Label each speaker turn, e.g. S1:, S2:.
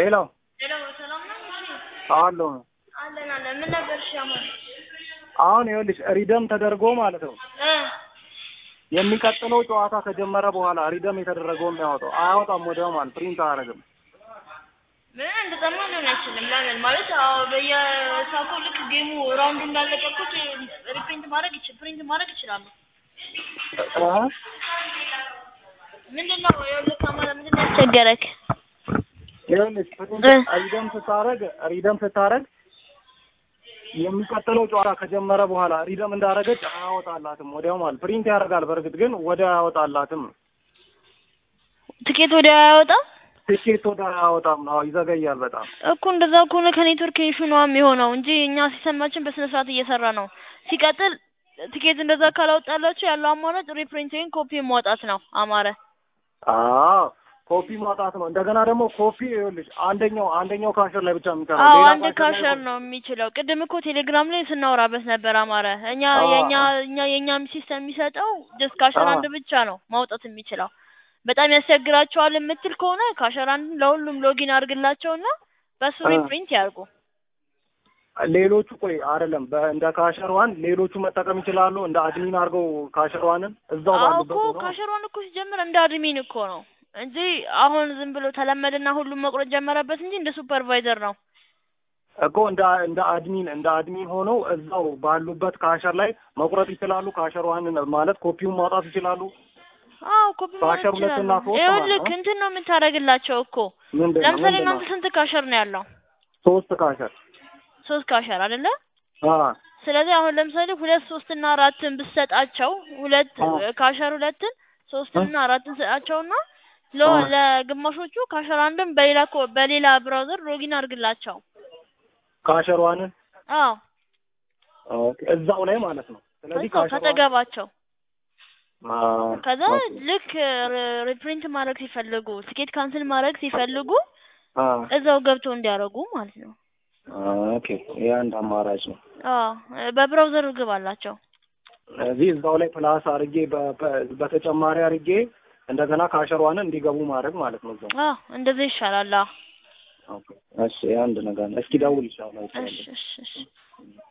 S1: ሄሎ
S2: ሄሎ ሰላም ነው? እሺ
S1: አሎ
S2: አለን አለን። ምን ነበር? እሺ አሁን
S1: አሁን ይኸውልሽ ሪደም ተደርጎ ማለት ነው
S2: እ
S1: የሚቀጥለው ጨዋታ ከጀመረ በኋላ ሪደም የተደረገው የሚያወጣው አያወጣም ወዲያው ማለት ፕሪንት አያደርግም
S2: ምን እንደጠማ ሊሆን አይችልም። ለምን ማለት አዎ፣ በየሳኮ ልክ ጌሙ ራውንዱ እንዳለቀቁት ሪፕሪንት ማድረግ ይችል ፕሪንት ማድረግ ይችላሉ።
S1: እ?
S2: ምንድን ነው ይኸውልህ፣ አማራ ምንድን ነው ያስቸገረክ?
S1: ይኸውልሽ ፕሪንት
S2: እ።
S1: ሪደም ስታረግ ሪደም ስታረግ የሚቀጥለው ጨዋታ ከጀመረ በኋላ ሪደም እንዳረገች አያወጣላትም ወዲያው ማለት ፕሪንት ያደርጋል በእርግጥ ግን ወዲያው አያወጣላትም
S2: ትኬት ወዲያ አያወጣም
S1: ትኬት ወደ አያወጣም ነው ይዘገያል በጣም
S2: እኮ። እንደዛ ከሆነ ከኔትወርክ ኢሹ ነው የሚሆነው እንጂ እኛ ሲስተማችን በስነ ስርዓት እየሰራ ነው። ሲቀጥል ትኬት እንደዛ ካላወጣላችሁ ያለው አማራጭ ሪፕሪንት ወይም ኮፒ ማውጣት ነው። አማረ
S1: አዎ ኮፒ ማውጣት ነው እንደገና ደግሞ ኮፒ ይኸውልሽ አንደኛው አንደኛው ካሸር ላይ ብቻ የሚቀረው
S2: አዎ
S1: ሌላ
S2: አንድ
S1: ካሸር ላይ
S2: ካሸር ነው የሚችለው። ቅድም እኮ ቴሌግራም ላይ ስናወራበት ነበር አማረ። እኛ
S1: አዎ።
S2: የኛ እኛ የኛም ሲስተም የሚሰጠው ጀስት ካሸር
S1: አዎ።
S2: አንድ ብቻ ነው ማውጣት የሚችለው። በጣም ያስቸግራቸዋል የምትል ከሆነ ካሸር አንድ ለሁሉም ሎጊን አድርግላቸውና በሱ
S1: አዎ።
S2: ሪፕሪንት ያርጉ።
S1: ሌሎቹ ቆይ አይደለም በ- እንደ ካሸር ዋን ሌሎቹ መጠቀም ይችላሉ እንደ አድሚን አድርገው ካሸር ዋንን እዛው
S2: አዎ
S1: ባሉበት
S2: እኮ
S1: ሆነው
S2: ካሸሯን እኮ ሲጀምር እንደ አድሚን እኮ ነው እንጂ አሁን ዝም ብሎ ተለመደና ሁሉም መቁረጥ ጀመረበት እንጂ እንደ ሱፐርቫይዘር ነው።
S1: እኮ እንደ እንደ አድሚን እንደ አድሚን ሆነው እዛው ባሉበት ካሸር ላይ መቁረጥ ይችላሉ። ካሸር ዋንን ማለት ኮፒውን ማውጣት ይችላሉ።
S2: አዎ ኮፒ ማለት
S1: ካሸር ሁለት እና
S2: ይችላሉ።
S1: ሶስት
S2: ይኸውልህ
S1: ማለት ነው።
S2: እንትን ነው የምታደርግላቸው እኮ
S1: ምንድን ነው
S2: ለምሳሌ
S1: ምንድን ነው
S2: እናንተ ስንት ካሸር ነው ያለው?
S1: ሶስት ካሸር
S2: ሶስት ካሸር አይደለ?
S1: አ
S2: ስለዚህ አሁን ለምሳሌ ሁለት ሶስት እና አራትን ብትሰጣቸው ሁለት
S1: አዎ።
S2: ካሸር ሁለትን ሶስትን እና አራትን ሰጣቸውና ለ
S1: አዎ።
S2: ለግማሾቹ ካሸር አንድን በሌላ ኮ- በሌላ ብራውዘር ሎጊን አድርግላቸው።
S1: ካሸር ዋንን
S2: አዎ
S1: ኦኬ እዛው ላይ ማለት ነው። ስለዚህ
S2: እዛው
S1: ካሸር ዋን
S2: ከጠገባቸው
S1: አ
S2: ከዛ
S1: ኦኬ
S2: ልክ ሪ- ሪፕሪንት ማድረግ ሲፈልጉ ትኬት ካንስል ማድረግ ሲፈልጉ
S1: አ
S2: እዛው ገብተው እንዲያደርጉ ማለት ነው።
S1: ኦኬ ይሄ አንድ አማራጭ ነው።
S2: አዎ በብራውዘር ግብ አላቸው።
S1: እዚህ እዛው ላይ ፕላስ አድርጌ በ- በ- በተጨማሪ አድርጌ እንደገና ካሸር ዋንን እንዲገቡ ማድረግ ማለት ነው እዛው።
S2: አዎ እንደዚህ ይሻላል። አዎ
S1: ኦኬ እሺ ይሄ አንድ ነገር ነው። እስኪ ደውል ይሻላል።
S2: እሺ እሺ እሺ